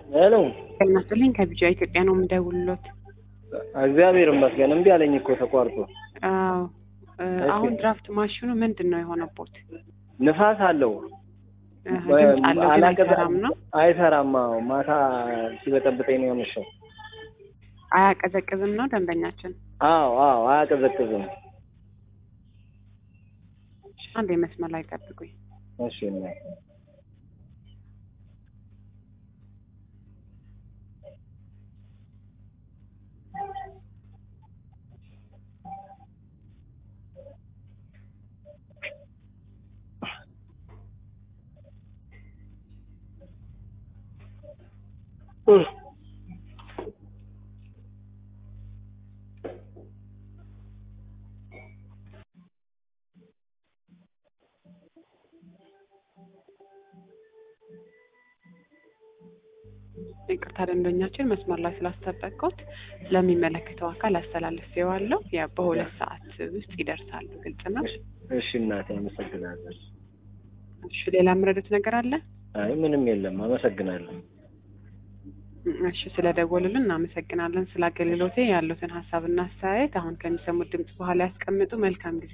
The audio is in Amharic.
ሄሎ ይመስልኝ ከቢጃ ኢትዮጵያ ነው የምደውልሎት። እግዚአብሔር ይመስገን። እምቢ አለኝ እኮ ተቋርጦ። አዎ እ እሺ። አሁን ድራፍት ማሽኑ ምንድን ነው የሆነቦት? ንፋስ አለው እህ፣ ድምፅ አለው ግን አላቀዘ- አይሰራም ነው አይሰራም። አዎ ማታ ሲበጠብጠኝ ነው ያመሸው። አያቀዘቅዝም ነው ደንበኛችን። አዎ አዎ አያቀዘቅዝም። አንድ የመስመር ላይ ጠብቁኝ። እሺ እናቴ። እህ። ይቅርታ ደንበኛችን መስመር ላይ ስላስጠበቅኩት ለሚመለከተው አካል አስተላልፌዋለሁ። ያ በሁለት ሰዓት ውስጥ ይደርሳሉ። ግልጽ ነው። እሺ እናቴ አመሰግናለሁ። እሺ ሌላ የምረዱት ነገር አለ? አይ ምንም የለም። አመሰግናለሁ። እሺ ስለ ደወሉልን እናመሰግናለን። ስለ አገልግሎቴ ያሉትን ሀሳብና አስተያየት አሁን ከሚሰሙት ድምጽ በኋላ ያስቀምጡ። መልካም ጊዜ።